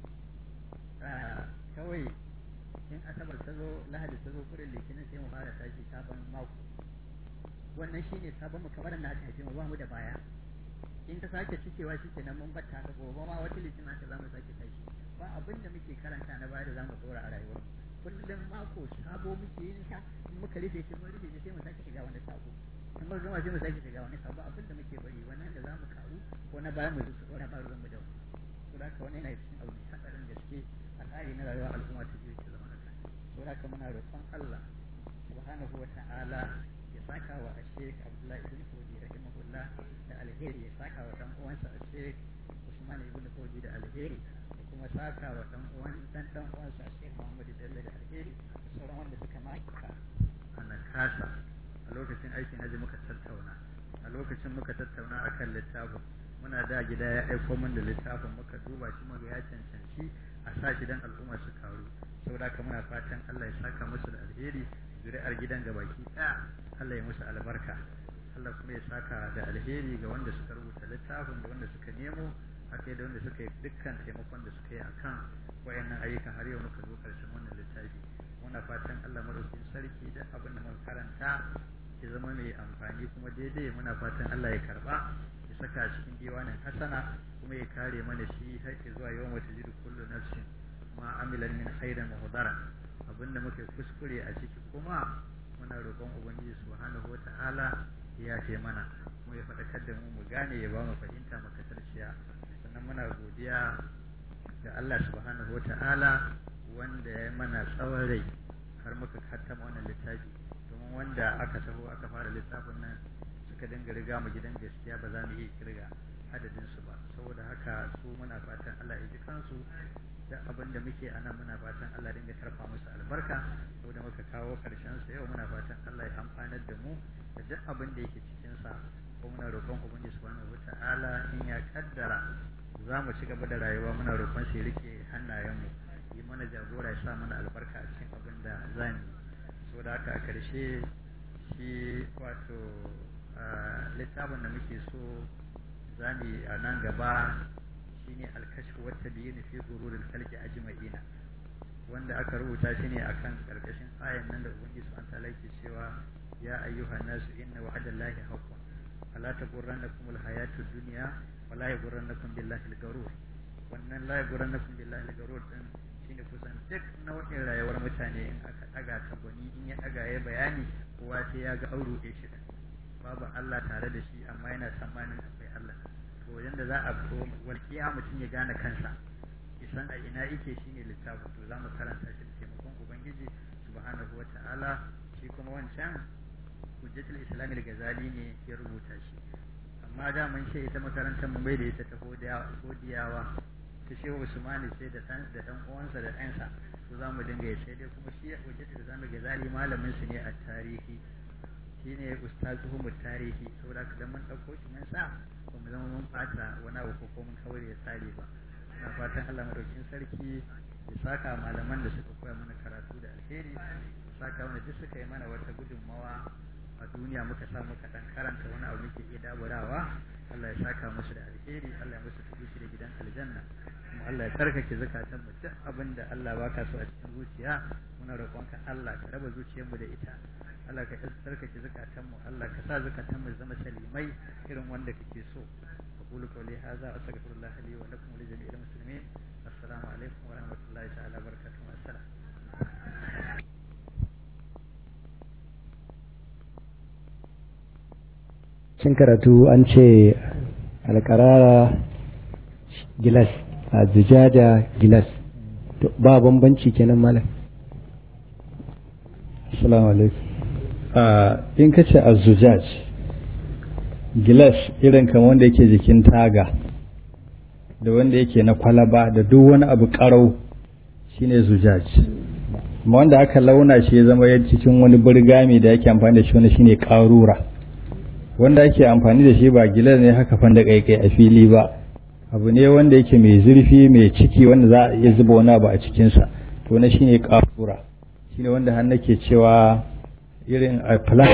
kawai in asabar ta zo lahadi ta zo kurin litinin sai mu fara tashi sabon mako wannan shine sabon mu kamar na aka haife mu ba mu da baya in ta sake cikewa shi kenan mun batta ka gobe ma wata litinin haka za mu sake tashi ba abin da muke karanta na baya da za mu tsora a rayuwar kullum mako sabo muke yin sa in muka rufe shi mun rufe shi sai mu sake shiga wani sabo in mun gama sai mu sake shiga wani sabo abin da muke bari wannan da za mu karu ko na baya mu su tsora ba ruwan mu da wani to da haka wannan yana cikin abu mai hadarin gaske a tsari na rayuwar al'umma ta biyu ta zama haka to da haka muna roƙon Allah subhanahu wa ta'ala ya saka wa Sheikh Abdullahi ibn Fodi rahimahullah da alheri ya saka wa dan uwansa Sheikh Usman ibn Fodi da alheri da kuma saka wa dan uwan dan dan uwansa Sheikh Muhammad Bello da alheri da sauran wanda suka maka ana kasa a lokacin aikin haji muka tattauna a lokacin muka tattauna akan littafin muna da gida ya aiko min da littafin muka duba shi muga ya cancanci a sa shi dan al'umma su karu saboda haka muna fatan Allah ya saka musu da alheri zuri'ar gidan gabaki ɗaya Allah ya musu albarka Allah kuma ya saka da alheri ga wanda suka rubuta littafin da wanda suka nemo haka da wanda suka yi dukkan taimakon da suka yi akan wayannan ayyukan har yau muka zo karshen wannan littafi muna fatan Allah madaukakin sarki da abin da muka karanta ya zama mai amfani kuma daidai muna fatan Allah ya karba ya saka cikin diwanin hasana kuma ya kare mana shi har zuwa yawan wata jiru kullu nafsin ma amilan min khairin wa hudara abinda muke kuskure a ciki kuma muna roƙon ubangiji subhanahu wata'ala ya ce mana kuma ya faɗakar da mu mu gane ya ba mu fahimta mu kasarciya sannan muna godiya ga Allah subhanahu wata'ala wanda ya mana tsawon rai har muka kattama wannan littafi domin wanda aka taho aka fara littafin nan suka dinga riga mu gidan gaskiya ba za mu iya kirga adadin su ba saboda haka su muna fatan Allah ya ji kansu da abin da muke a nan muna fatan Allah dinga tarfa musu albarka saboda muka kawo karshen sa yau muna fatan Allah ya amfanar da mu da duk abin da yake cikin sa ko muna roƙon ubangiji subhanahu wata'ala in ya kaddara za mu ci gaba da rayuwa muna roƙon shi rike hannayen mu yi mana jagora ya sa mana albarka a cikin abin da za mu saboda haka a karshe shi wato littafin da muke so za mu yi a nan gaba shine alkashfu wata biyu ne fi gururul kalki ajma'ina wanda aka rubuta shi ne akan karkashin ayan nan da ubangiji subhanahu ta'ala yake cewa ya ayyuhan nasu inna wa'adallahi haqqun fala taghurrannakum alhayatud dunya wala yaghurrannakum billahi algharur wannan la yaghurrannakum billahi algharur din shine kusan duk nau'in rayuwar mutane in aka daga ta gwani in ya daga ya bayani kowa sai ya ga auru ɗaya shi babu Allah tare da shi amma yana tsammanin akwai Allah to yanda za a ko walƙiya mutum ya gane kansa isan a ina yake shine littafin to za mu karanta shi da taimakon ubangiji subhanahu wata'ala shi kuma wancan hujjatul islam al-ghazali ne ya rubuta shi amma da mun ce ita makarantar mu bai da ita ta hodiyawa ta shehu usmani sai da dan da dan uwansa da ɗansa to za mu dinga yi sai dai kuma shi hujjatul islam al-ghazali malamin su ne a tarihi shine ustazuhu mu tarihi saboda haka dan mun dauko shi mun sa ba mu zama mun fata wani abu ko mun kawai ya tsare ba ina fatan Allah madaukin sarki ya saka malaman da suka koya mana karatu da alheri ya saka wanda duk suka yi mana wata gudunmawa a duniya muka sa muka dan karanta wani abu muke iya daburawa Allah ya saka musu da alheri Allah ya musu tudushi da gidan aljanna kuma Allah ya tsarkake zakatan mu duk abin da Allah baka so a cikin zuciya muna roƙonka Allah ka raba zuciyarmu da ita Allah ka tsarkake zukatanmu Allah ka sa zukatanmu zama salimai irin wanda kake so aqulu qawli hadha wa astaghfirullah li wa lakum wa li jami'il muslimin assalamu alaikum wa rahmatullahi ta'ala wa barakatuh assalam cin karatu an ce alƙarara gilas a zujaja gilas ba bambanci kenan malam assalamu alaikum in ka ce azujaj gilas irin kamar wanda yake jikin taga da wanda yake na kwalaba da duk wani abu karau shine zujaj amma wanda aka launa shi ya zama cikin wani burgami da yake amfani da shi wani shine karura wanda ake amfani da shi ba gilas ne haka fanda kaikai a fili ba abu ne wanda yake mai zurfi mai ciki wanda za a iya zuba wani abu a cikinsa to na shine karura shine wanda har nake cewa irin a plan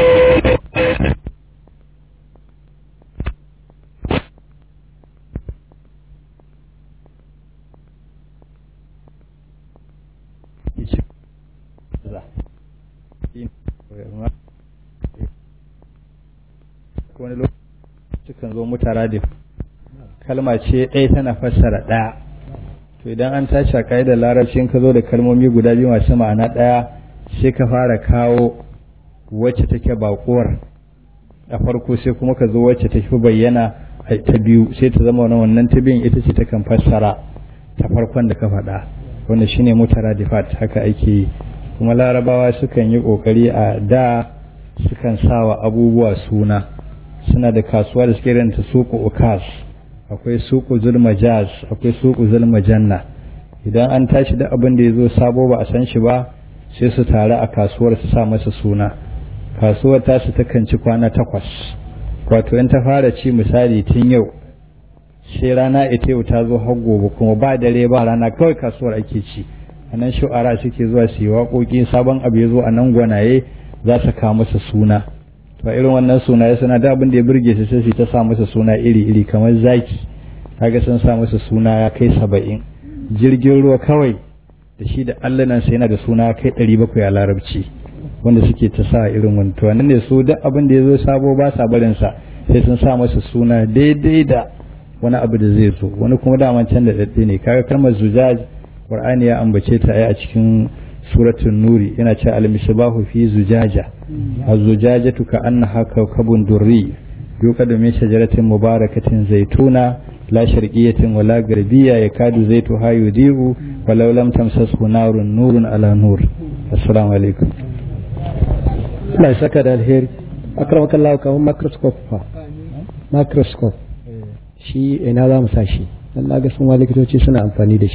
wani lokaci kan zo mutara da kalma ce ɗaya tana fassara ɗaya to idan an tashi a da larabcin ka zo da kalmomi guda biyu masu ma'ana ɗaya sai ka fara kawo wacce take baƙuwar a farko sai kuma ka zo wacce ta fi bayyana ta biyu sai ta zama wannan ta biyun ita ce ta kan fassara ta farkon da ka faɗa wanda shine mutaradifat haka ake yi kuma larabawa sukan yi ƙoƙari a da sukan sawa abubuwa suna suna da kasuwa da suke ranta suku ukas akwai suku zulmajaz akwai suku zulmajanna idan an tashi da abin da ya zo sabo ba a san shi ba sai su taru a kasuwar su sa masa suna kasuwar tasu takan ci kwana takwas wato in ta fara ci misali tun yau sai rana ita yau ta zo har gobe kuma ba dare ba rana kawai kasuwar ake ci a nan shu'ara suke zuwa su yi waƙoƙi sabon abu ya zo a nan gwanaye za su kawo masa suna to irin wannan sunaye suna da abin da ya burge su sai su ta sa masa suna iri iri kamar zaki kaga sun sa masa suna ya kai saba'in jirgin ruwa kawai da shi da allanan sai yana da suna ya kai ɗari bakwai a larabci wanda suke ta sa irin wani to wannan ne su duk abin da ya zo sabo ba sa barin sa sai sun sa masa suna daidai da wani abu da zai zo wani kuma daman can da daɗe ne kaga kalmar zujaj qur'ani ya ambace ta a cikin suratul nuri yana cewa al-misbahu fi zujaja az-zujajatu ka annaha kawkabun durri yuqadu min shajaratin mubarakatin zaituna la sharqiyatin wala garbiyya yakadu zaituha yudiu walau lam tamsashu narun nurun ala nur assalamu alaikum Allah ya saka da alheri akramaka Allah kamar microscope fa microscope shi ina za mu sa shi dan na ga sun wa likitoci suna amfani da shi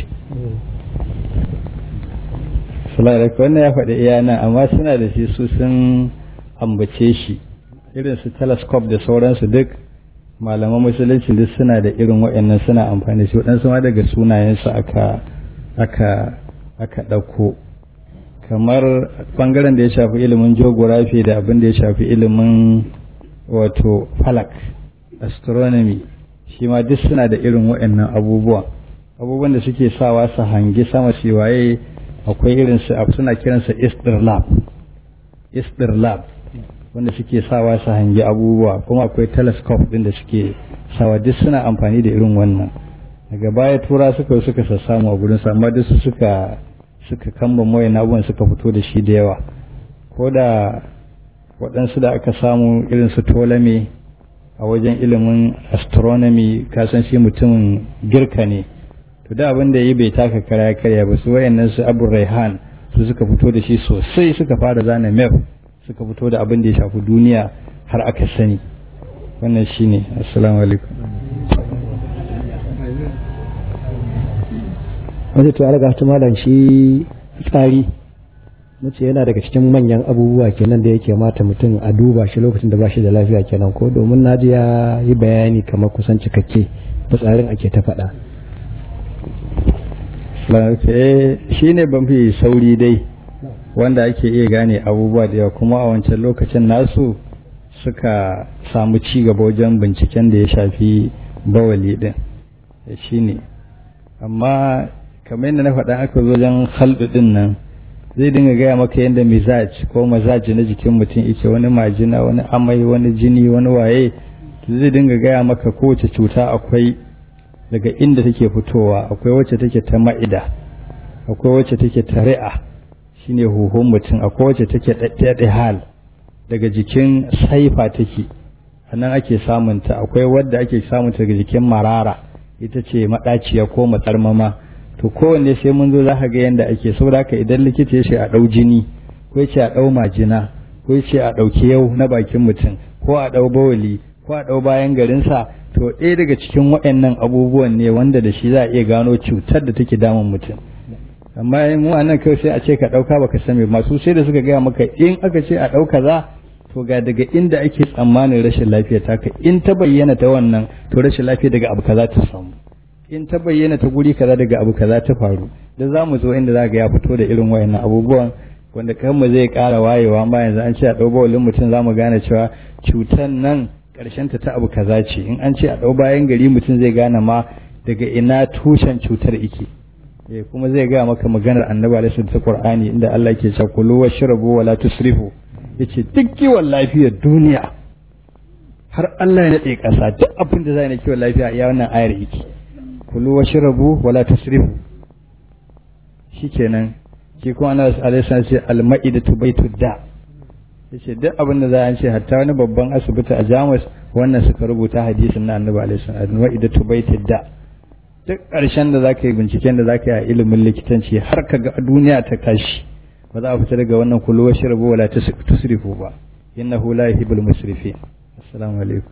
Salamu wannan ya faɗi iya nan amma suna da shi su sun ambace shi irin su telescope da sauransu duk malaman musulunci duk suna da irin waɗannan suna amfani da shi waɗansu ma daga sunayensu aka aka aka ɗauko kamar ɓangaren da ya shafi ilimin geography da abin da ya shafi ilimin wato falak astronomy shi ma duk suna da irin waɗannan abubuwan abubuwan da suke sawa su hangi sama su waye akwai irin su suna kiransa istirlab istirlab wanda suke sawa su hangi abubuwa kuma akwai telescope din da suke sawa duk suna amfani da irin wannan daga baya tura suka suka sassamu a gurin amma duk su suka suka kamba moyan abubuwan suka fito da shi da yawa ko da waɗansu da aka samu irin su tolame a wajen ilimin astronomy kasan shi mutumin girka ne to da abin da yi bai taka kara karya ba su wayannan su abu raihan su suka fito da shi sosai suka fara zana map suka fito da abin da ya shafi duniya har aka sani wannan shine assalamu alaikum wanda to alaga ta malam shi tsari mace yana daga cikin manyan abubuwa kenan da yake mata mutum a duba shi lokacin da ba shi da lafiya kenan ko domin naji ya yi bayani kamar kusan cikakke fitsarin ake ta faɗa shi ne ban fi sauri dai wanda ake iya gane abubuwa da yawa kuma a wancan lokacin nasu suka samu ci gaba wajen binciken da ya shafi bawali din shi ne amma kamar yadda na faɗa aka zo wajen halɗu din nan zai dinga gaya maka yadda mizaj ko mazaji na jikin mutum yake wani majina wani amai wani jini wani waye zai dinga gaya maka kowace cuta akwai daga inda take fitowa akwai wacce take ta ma'ida akwai wacce take ta ri'a shine huhun mutum akwai wacce take ɗaɗɗaɗe hal daga jikin saifa take nan ake samunta akwai wadda ake samunta daga jikin marara ita ce maɗaciya ko matsarmama to kowanne sai mun zo za ka ga yadda ake saboda haka idan likita ya ce a ɗau jini ko ya ce a ɗau majina ko ya ce a ɗauki yau na bakin mutum ko a ɗau bawali ko a ɗau bayan garinsa to ɗaya daga cikin waɗannan abubuwan ne wanda da shi za a iya gano cutar da take damun mutum amma mu a nan kawai sai a ce ka ɗauka baka sani masu sai da suka gaya maka in aka ce a ɗauka za to ga daga inda ake tsammanin rashin lafiya ta ka in ta bayyana ta wannan to rashin lafiya daga abu kaza ta samu in ta bayyana ta guri kaza daga abu kaza ta faru da za mu zo inda za ga ya fito da irin wayannan abubuwan wanda kanmu zai ƙara wayewa ma yanzu an ce a ɗau bawalin mutum za mu gane cewa cutar nan ta ta abu kaza ce in an ce a ɗau bayan gari mutum zai gane ma daga ina tushen cutar ike eh kuma zai gaya maka maganar annabi alaihi ta qur'ani inda Allah ke cewa kulu washrabu wala tusrifu yace duk kiwon lafiyar duniya har Allah ya nade kasa duk abin da zai na kiwon lafiya ya wannan ayar yake kulu washrabu wala tusrifu shikenan shi kuma annabi alaihi ce al-ma'idatu baitud da yace duk abin da za a ce hatta wani babban asibiti a Jamus wannan suka rubuta hadisin na Annabi alaihi salam wa idatu baitid da duk ƙarshen da zaka yi binciken da zaka yi a ilimin likitanci har ka ga duniya ta kashi ba za a fita daga wannan kullu wa shirbu wala tusrifu ba innahu la yuhibbul musrifin assalamu alaikum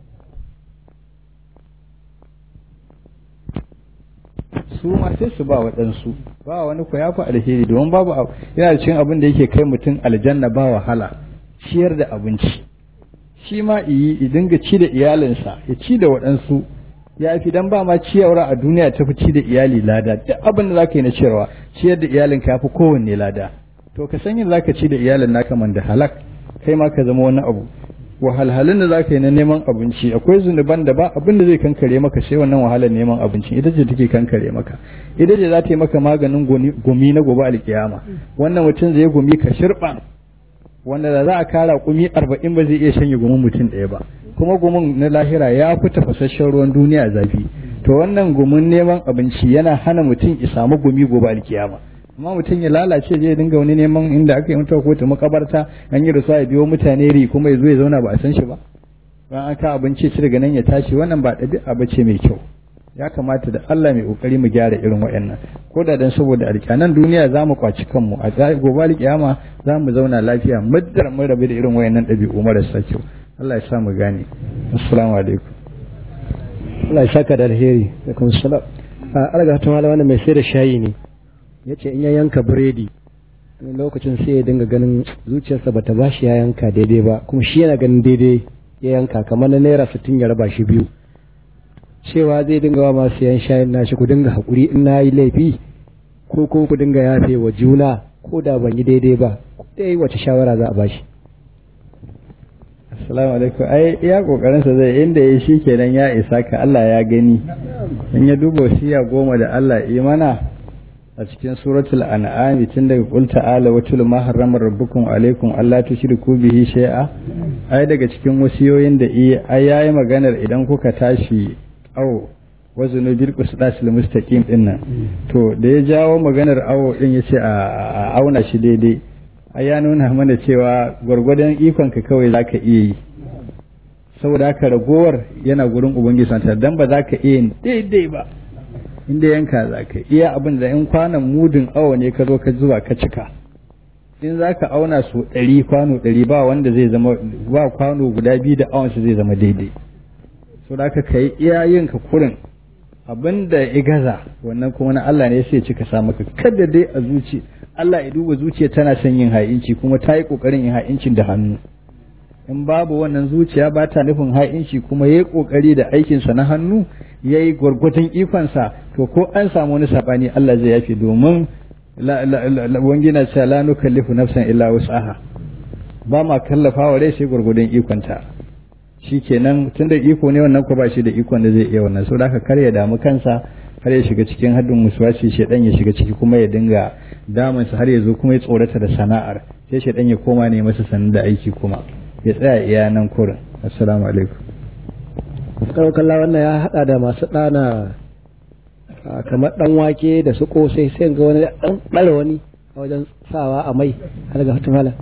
su ma sai su ba waɗansu ba wani ku ya fi alheri domin babu yana da cikin abin da yake kai mutum aljanna ba wahala ciyar da abinci shi ma iyi dinga ci da iyalinsa ya ci da waɗansu ya fi dan ba ma ciyarwa a duniya ta fi ci da iyali lada duk abin da zaka yi na ciyarwa ciyar da iyalin ka fi kowanne lada to ka san yin zaka ci da iyalin naka man da halak kai ma ka zama wani abu wahalhalun da zaka yi na neman abinci akwai zunuban da ba abin da zai kankare maka sai wannan wahalar neman abinci ita ce take kankare maka ita ce za ta yi maka maganin gumi na gobe alkiyama wannan mutum zai gumi ka shirban wanda da za a kara kumi arba'in ba zai iya shanye gumin mutum ɗaya ba kuma gumin na lahira ya fi tafasasshen ruwan duniya zafi to wannan gumin neman abinci yana hana mutum ya samu gumi gobe alkiyama amma mutum ya lalace zai dinga wani neman inda aka yi mutuwa ko ta makabarta an yi rasuwa ya biyo mutane ri kuma ya zo ya zauna ba a san shi ba bayan an ka abinci ci daga nan ya tashi wannan ba ɗabi'a ba ce mai kyau ya kamata da Allah mai kokari mu gyara irin waɗannan ko da dan saboda alƙanan duniya za mu kwaci kanmu a gobe alƙiyama za mu zauna lafiya muddar mun rabu da irin waɗannan ɗabi'u marasa kyau Allah ya sa mu gane assalamu alaikum Allah ya saka da alheri alaikum salam a alga ta mala wannan mai sai da shayi ne yace in ya yanka biredi wani lokacin sai ya dinga ganin zuciyarsa bata bashi ya yanka daidai ba kuma shi yana ganin daidai ya yanka kamar na naira sittin ya raba shi biyu cewa zai dinga wa masu yan shayin nashi ku dinga haƙuri in na yi laifi ko ko ku dinga yafe wa juna ko da ban yi daidai ba dai wace shawara za a bashi assalamu alaikum ai iya kokarin sa zai inda yayi shikenan ya isa ka Allah ya gani in ya duba wasiya goma da Allah yi mana a cikin suratul an'am tun daga qul ta'ala wa tul ma harrama rabbukum alaikum alla tushriku bihi shay'a ai daga cikin wasiyoyin da ai yayi maganar idan kuka tashi awo wazinu bil qisdasil mustaqim din nan to da ya jawo maganar awo din yace a auna shi daidai ai ya nuna mana cewa gwargwadon ikon ka kawai zaka iya yi saboda haka ragowar yana gurin ubangiji santa dan ba zaka iya yin daidai ba inda yanka zaka iya abin da in kwanan mudin awo ne ka zo ka zuwa ka cika in zaka auna su ɗari kwano ɗari ba wanda zai zama ba kwano guda biyu da awon zai zama daidai so da ka yi iya yin ka kurin abin da ya gaza wannan kuma na Allah ne sai cika sa maka kada dai a zuci Allah ya duba zuciya tana son yin ha'inci kuma ta yi kokarin yin ha'incin da hannu in babu wannan zuciya ba ta nufin ha'inci kuma ya yi kokari da aikinsa na hannu ya yi gwargwadon ikonsa to ko an samu wani sabani Allah zai yafe domin wangina cewa la nukallifu nafsan illa wus'aha ba ma kallafa wa rai sai gwargwadon ikonta shi kenan tun da iko ne wannan ko ba shi da ikon da zai iya wannan so da haka kar ya damu kansa har ya shiga cikin haddin musuwaci shedan ya shiga ciki kuma ya dinga damun har ya zo kuma ya tsorata da sana'ar sai shedan ya koma ne masa sanin da aiki kuma ya tsaya iya nan kurin assalamu alaikum kalla wannan ya hada da masu dana kamar dan wake da su kosai sai ga wani dan dare wani a wajen sawa a mai har ga fatimala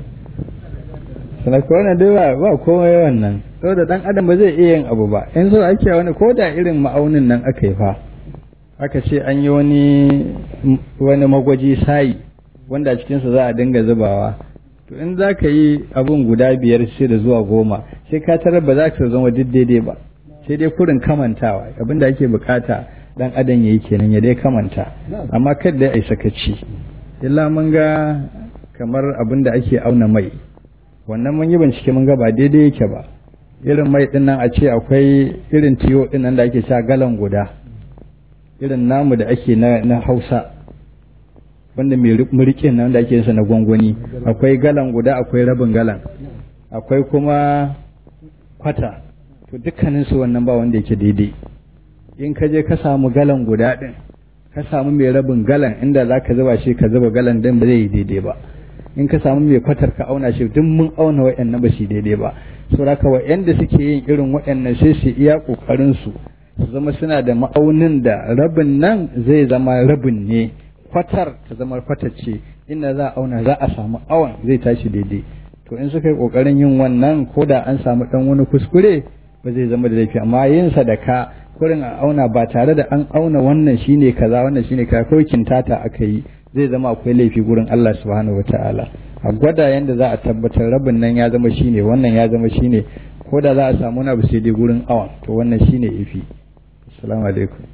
sanaka wannan dai ba ba komai wannan saboda dan adam ba zai iya yin abu ba in so ake wani ko da irin ma'aunin nan aka yi fa aka ce an yi wani wani magwaji sayi wanda a cikinsa za a dinga zubawa to in za ka yi abun guda biyar sai da zuwa goma sai ka tarar ba za ka zama duk daidai ba sai dai kurin kamantawa abin da ake bukata dan adam yayi kenan ya dai kamanta amma kada ya sakaci illa mun ga kamar abin da ake auna mai wannan mun yi bincike mun ga ba daidai yake ba irin mai din nan a ce akwai irin tiyo din nan da ake sha galan guda irin namu da ake na, na hausa wanda mai murikin nan da ake yinsa na gwangwani akwai galan guda akwai rabin galan akwai kuma kwata to dukkanin su wannan ba wanda yake daidai in ka je ka samu galan guda din ka samu mai rabin galan inda za ka zuba shi ka zuba galan din ba zai yi daidai ba in ka samu mai kwatar ka auna shi duk mun auna wa'annan ba shi daidai ba saboda wa'anda suke yin irin wa'annan sai su iya kokarin su su zama suna da ma'aunin da rabin nan zai zama rabin ne kwatar ta zama kwatar ce inda za a auna za a samu awon zai tashi daidai to in suka yi kokarin yin wannan ko da an samu dan wani kuskure ba zai zama da laifi amma yin sadaka kurin a auna ba tare da an auna wannan shine kaza wannan shine kaza ko kintata aka yi zai zama akwai laifi gurin Allah subhanahu wataala a gwada yanda za a tabbatar rabin nan ya zama shine wannan ya zama shine ko da za a samu wani abu sai dai gurin awon to wannan shine ifi assalamu alaikum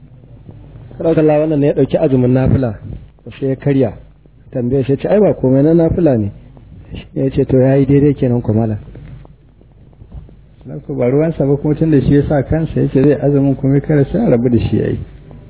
kalla wannan ne ya dauki azumin nafila sai ya karya tambaye shi ce ai ba komai na nafila ne ya ce to yayi daidai kenan kuma mala ko ba ruwansa ba kuma tun da shi ya sa kansa ya ce zai azumin kuma kare sai a rabu da shi yayi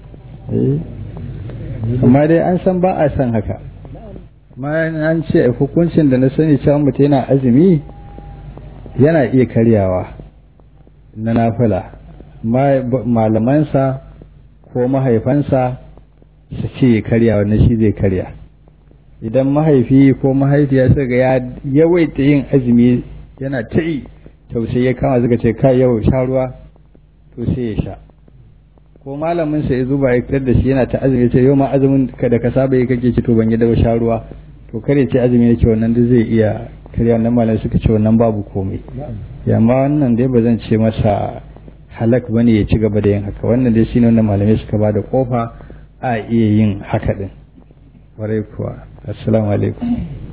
amma dai an san ba a san haka amma an ce hukuncin da na sani cewa mutum yana azumi yana iya karyawa na nafila malamansa ko mahaifansa su ce karya wannan shi zai karya idan mahaifi ko mahaifiya suka ya yawaita yin azumi yana ta yi tausayi ya kama suka ce kai yau sha ruwa to sai ya sha ko malamin sa ya zuba ya fitar da shi yana ta azumi ce yau ma azumin ka da ka saba yi kake ci to ban yi da sha ruwa to kare ce azumi yake wannan duk zai iya karya wannan malamai suka ce wannan babu komai yamma wannan dai ba zan ce masa halak bane ya ci gaba da yin haka wannan dai shine wannan malamai suka ba da kofa a iya yin haka din warai kuwa assalamu alaikum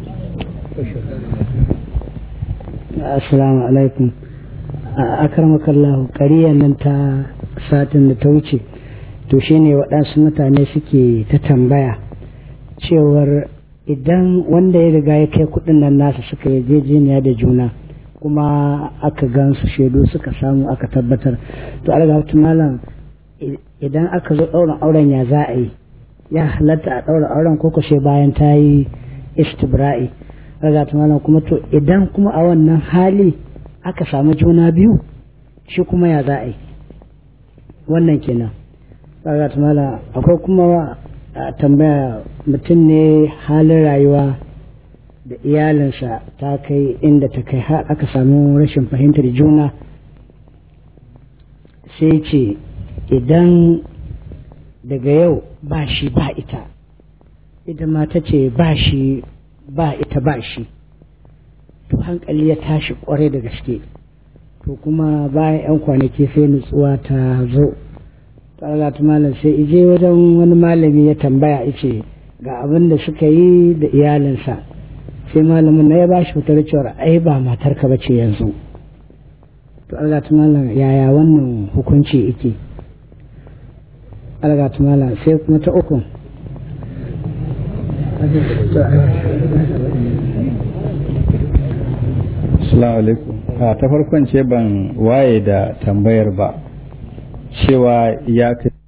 assalamu alaikum a akarmakallahu ƙariyar nan ta satin da ta wuce to shine waɗansu mutane suke ta tambaya cewar idan wanda ya riga ya kai kuɗin nan nasa suka yarjejeniya da juna kuma aka gansu shaidu suka samu aka tabbatar to alga malam idan aka zo ɗaurin auren ya za a yi ya halatta a ɗaura auren ko sai bayan ta yi istibra'i alga malam kuma to idan kuma a wannan hali aka samu juna biyu shi kuma ya za a yi wannan kenan alga malam akwai kuma tambaya mutum ne halin rayuwa da iyalinsa ta kai inda ta kai har aka samu rashin fahimtar juna sai ce idan daga yau ba shi ba ita ita ma ta ce ba shi ba ita ba shi to hankali ya tashi kwarai da gaske to kuma bayan 'yan kwanaki sai nutsuwa ta zo ta malam sai ije wajen wani malami ya tambaya ice ga abin da suka yi da iyalinsa sai malamin na ya ba shi fitar cewar ai ba matarka ba ce yanzu to algatu malam yaya wannan hukunci yake algatu malam sai kuma ta uku Assalamu alaikum. ta farkon ce ban waye da tambayar ba cewa ya kai